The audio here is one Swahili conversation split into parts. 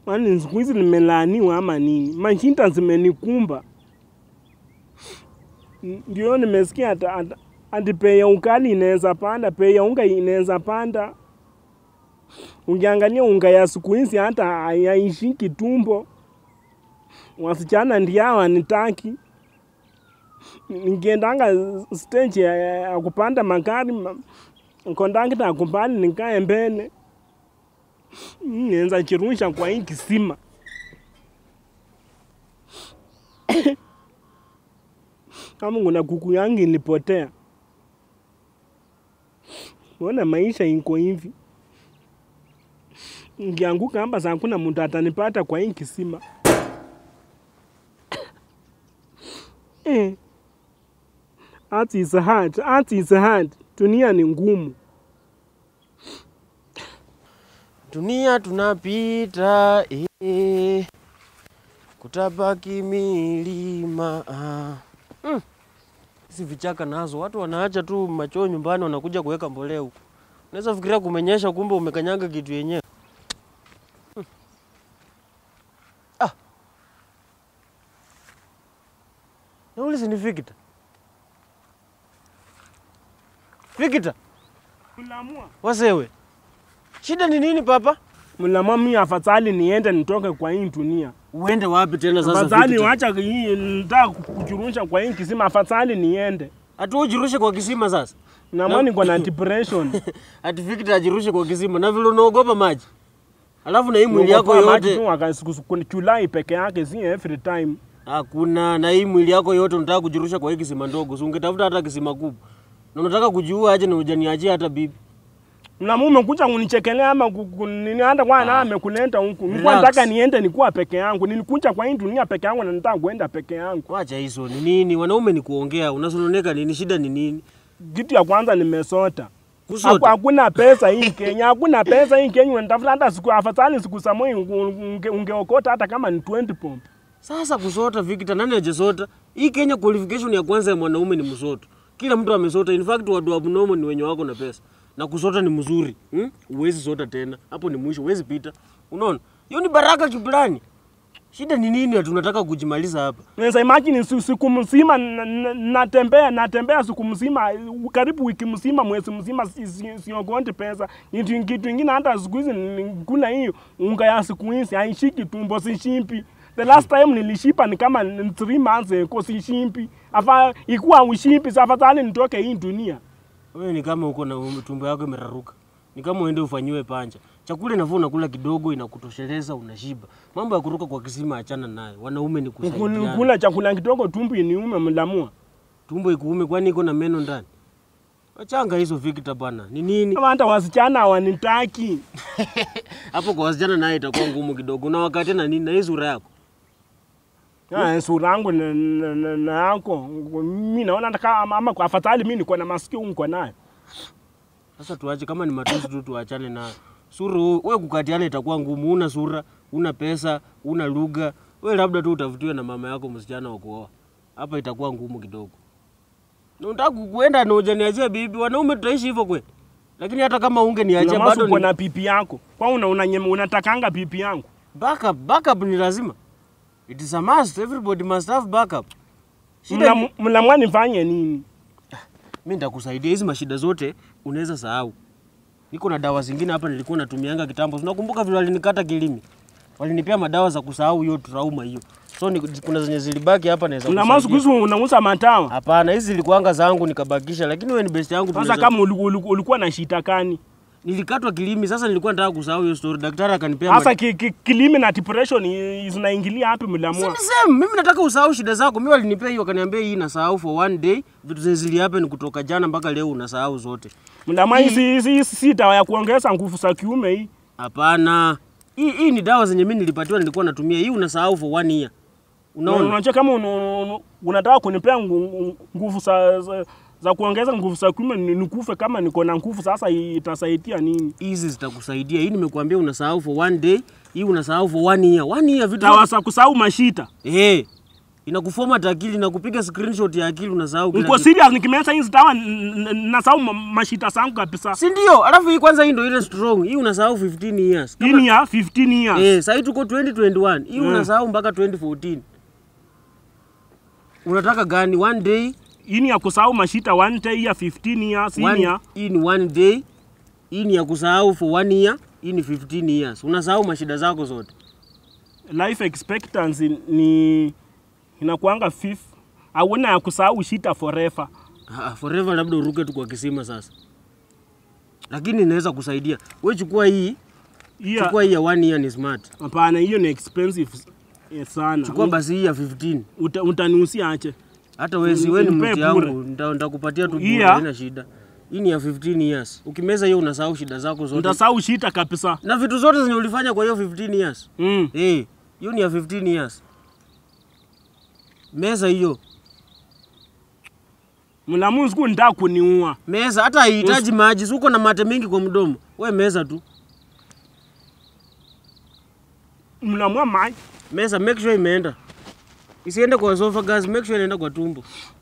Kwani siku hizi nimelaaniwa ama nini? Mashinda zimenikumba. N- Ndio nimesikia ata, ata, ati bei ya ukali inaweza panda, bei ya unga inaweza panda. Ukiangalia unga ya siku hizi hata haishiki tumbo. Wasichana ndio hawanitaki. Nikiendanga stage ya, ya kupanda magari, ma- kondakta akubali nikae mbele nienza chirusha kwa hii kisima. Kama kuna kuku yangu ilipotea. Mbona maisha iko hivi? Ngianguka hapa saa kuna mtu atanipata kwa hii kisima. Eh. Art is hard. Art is hard. Dunia ni ngumu. Dunia tunapita eh, kutabaki milima ah. Mm. Hizi vichaka nazo watu wanaacha tu machoo nyumbani, wanakuja kuweka mbolea huku. Unaweza fikiria kumenyesha, kumbe umekanyaga kitu yenyewe. Mm. Ah. Na ule si ni Victor? Victor, Mlamua. wasewe. Shida ni nini papa? Mlamua mimi afadhali niende nitoke kwa hii dunia. Uende wapi tena sasa? Afadhali Victor? wacha hii nitaka kuchurusha kwa hii kisima, afadhali niende. Ati ujirushe kwa kisima sasa? Namwona niko na depression. Ati Victor ajirushe kwa kisima na vile unaogopa maji. Alafu na hii mwili yako Niogopa maji yote tu wakasiku Julai peke yake, si every time. hakuna, na hii mwili yako yote unataka kujirusha kwa hii kisima ndogo, si ungetafuta hata kisima kubwa. Na unataka kujiua aje na hujaniachia hata bibi? Na mume kuja kunichekelea ama ku- ku- nini hata kwa na amekuleta huku. Nilikuwa Relax. nataka niende nikuwa peke yangu. Nilikuja kwa hii dunia peke yangu na nataka kuenda peke yangu. Wacha hizo ni nini? Wanaume ni kuongea, unasononeka nini? Shida ni nini? Kitu ya kwanza nimesota. Kusota. Haku- Hakuna pesa hii Kenya, hakuna pesa hii Kenya. Unatafuta hata siku afadhali siku za moyo unge- ungeokota hata kama ni 20 pombe. Sasa kusota Victor, nani hajasota? Hii Kenya qualification ya kwanza ya mwanaume ni msoto. Kila mtu amesota. In fact watu abnormal ni wenye wako na pesa. Na kusota ni mzuri. Hmm? Uwezi sota tena. Hapo ni mwisho, uwezi pita. Unaona? Hiyo ni baraka kiplani. Shida ni nini? Tunataka kujimaliza hapa. Naweza imagine si- siku mzima na- na- natembea natembea siku mzima karibu wiki mzima mwezi mzima si- si- siogondi pesa. Kitu kitu ingine hata siku hizi ni- kuna hii unga ya siku hizi haishiki tumbo sishimpi. The last time nilishipa ni kama ni three months ago sishimpi. Afa ikuwa ushimpi sasa afadhali nitoke hii dunia. Wewe ni kama uko na tumbo yako imeraruka. Ni kama uende ufanyiwe panja. Chakula inafaa unakula kidogo inakutosheleza unashiba. Mambo ya kuruka kwa kisima achana nayo. Wanaume ni kusaidiana. Kula chakula kidogo tumbo iniume mlamua. Tumbo ikuume kwani iko na meno ndani? Wachanga hizo Victor bana. Ni nini? Kama hata wasichana hawanitaki. Hapo kwa wasichana naye itakuwa ngumu kidogo. Na wakati na nini na hii sura yako? Ah, sura yangu na, na, na, na yako mi naona hata kama ama kwa afadhali mi niko na masikio niko nayo. Sasa tuache kama ni matusi tu tuachane na sura. huu- Wewe kukatiana itakuwa ngumu. Una sura, una pesa, una lugha. Wewe labda tu utafutiwe na mama yako msichana wa kuoa. Hapa itakuwa ngumu kidogo. Na unataka kuenda na hujaniachia bibi. Wanaume tutaishi hivyo kweli? Lakini hata kama ungeniachia Unamasu bado uko ni na pipi yako kwa una, una, unatakanga pipi yangu backup. Backup ni lazima. It is a must. Everybody must have backup. Shida ni- Mla- mlamwa nifanye nini? mi nitakusaidia hizi mashida zote unaweza sahau niko na dawa zingine hapa nilikuwa natumianga kitambo unakumbuka vile walinikata kilimi walinipea madawa za kusahau hiyo trauma hiyo so ni, kuna zenye zilibaki hapa naweza Mlamwa siku kusaidia. hizi unauza matawa. hapana hizi zilikuanga zangu nikabakisha lakini wewe ni best yangu Sasa tunaweza- kama uliku- uliku- ulikuwa na shida kani? nilikatwa kilimi sasa nilikuwa nataka kusahau hiyo story daktari akanipea Sasa mad- ki, ki, kilimi na depression i- zinaingilia hapi Si mlamwa? ni same mimi nataka usahau shida zako mimi walinipea hiyo wakaniambia hii nasahau for one day vitu zenye zilihappen kutoka jana mpaka leo unasahau zote Mlamwa hizi hizi hizi si dawa ya kuongeza nguvu za kiume hii. Hapana, hii hii ni dawa zenye mimi nilipatiwa, nilikuwa natumia. Hii unasahau for one year. Unaona? Unajua kama una- una- unataka kunipea ngu- ngu- nguvu za, za, za kuongeza nguvu za kiume ni- nikufe kama niko na nguvu sasa itasaidia nini? Hizi zitakusaidia. Hii nimekuambia unasahau for one day, hii unasahau for one year. One year vitu Dawa za kusahau mashita. eh. inakuformat akili inakupiga screenshot ya akili unasahau kila Niko kitu. serious nikimeza hizi dawa n- n- nasahau ma- mashita zangu kabisa. si ndio alafu hii kwanza hii ndio ile strong hii unasahau 15 years Hii ni ya 15 years. Eh, sasa tuko 2021. Hii Mm. unasahau mpaka 2014. Unataka gani? One day, Hii ni ya kusahau mashita one day ya 15 years. Hii ni one, ya hii ni one day. Hii ni ya kusahau for one year. Hii ni 15 years. Unasahau mashida zako zote. life expectancy ni inakuanga fifth. Hauna ya kusahau shita forever. Ah, forever labda uruke tu kwa kisima sasa. Lakini inaweza kusaidia. Wewe chukua hii, Hiya chukua hii ya one year ni smart. hapana, hiyo ni expensive eh, sana. Chukua basi hii ya 15. Uta, utaniusia ache. Hata wewe si wewe ni Nipe mti bure. yangu, nita- nitakupatia tu bure, Iya. haina shida. Hii ni ya 15 years. Ukimeza hiyo unasahau shida zako zote. Utasahau shita kabisa. na vitu zote zenye ulifanya kwa hiyo 15 years Mm. eh, hiyo ni ya 15 years. Meza hiyo Mlamu siku nitaka kuniua. meza, hata haihitaji maji, si uko na mate mingi kwa mdomo, we meza tu Mlamua mai. meza, make sure imeenda, isiende kwa esophagus, make sure inaenda kwa tumbo.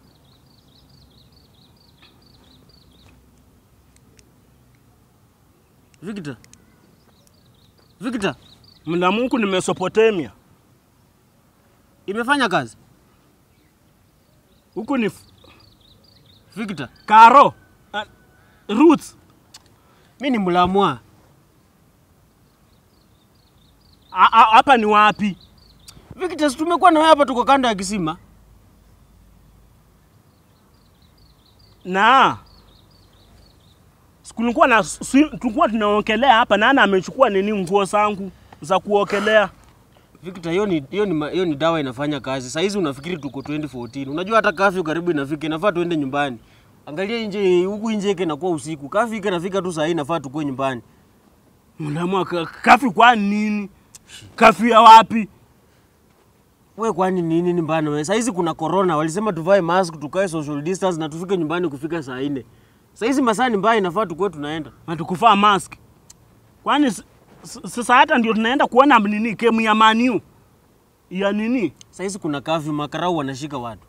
Victor, Victor, Mlamu huku ni Mesopotamia. imefanya kazi Huku ni f- Victor. Karo. Uh, roots. Mi ni mlamwa A- a- Hapa ni wapi? Victor, si tumekuwa na wewe hapa, tuko kando ya kisima. Na kulikuwa na si, tulikuwa tunaokelea hapa, nani amechukua nini nguo zangu za kuokelea? Victor, hiyo ni hiyo ni ma- hiyo ni dawa inafanya kazi. Saa hizi unafikiri tuko 2014. Unajua hata kafyu karibu inafika, inafaa tuende nyumbani. Angalia nje huku nje yake inakuwa usiku. Kafyu ike inafika tu saa hii inafaa tukue nyumbani. Mlamua ka- kafi kwa nini? Kafi ya wapi? We kwani nini ni mbana wewe? Saa hizi kuna corona, walisema tuvae mask, tukae social distance na tufike nyumbani kufika saa nne. Saa hizi masaa ni mbaya, inafaa tukue tunaenda. Hatukufaa mask. Kwani s- s- sasa hata ndio tunaenda kuona nini kemu ya maniu ya nini Saa hizi kuna kafyu, makarau wanashika watu.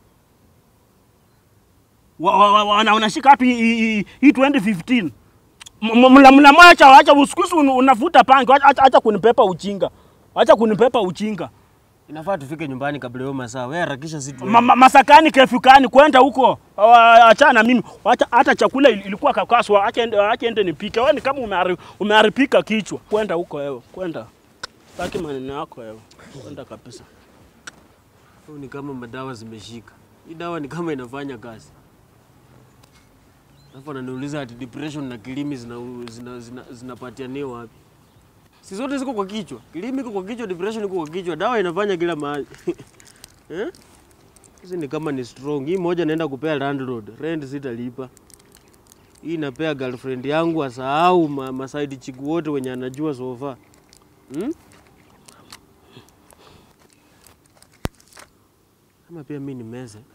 wa, wa, wa, wana- wanashika watu hii- hii hii 2015 M- mla mla mwacha acha usikusi unavuta pangi acha, acha, acha kunipepa uchinga acha kunipepa uchinga Inafaa tufike nyumbani kabla hiyo masaa. Wewe harakisha si tuende. ma, ma, masakani kefukani kwenda huko Awa- achana na mimi acha hata chakula il- ilikuwa kakaswa acha ende, acha ende nipike wewe ni kama umehari- umeharibika kichwa kwenda huko wewe kwenda taki maneno yako wewe kwenda kabisa Huu ni kama madawa zimeshika. Hii dawa ni kama inafanya kazi. Alafu ananiuliza ati depression na kilimi zinapatianiwa zina, zina, zinapatianiwa wapi? Si zote ziko kwa kichwa. Kilimi iko kwa kichwa, depression iko kwa kichwa. Dawa inafanya kila mahali. eh? Hizi ni kama ni strong. Hii moja naenda kupea landlord. Rent sitalipa. Hii napea girlfriend yangu asahau ma, masaidi chiku wote wenye anajua sofa. Hmm? Ama pia mi ni meze.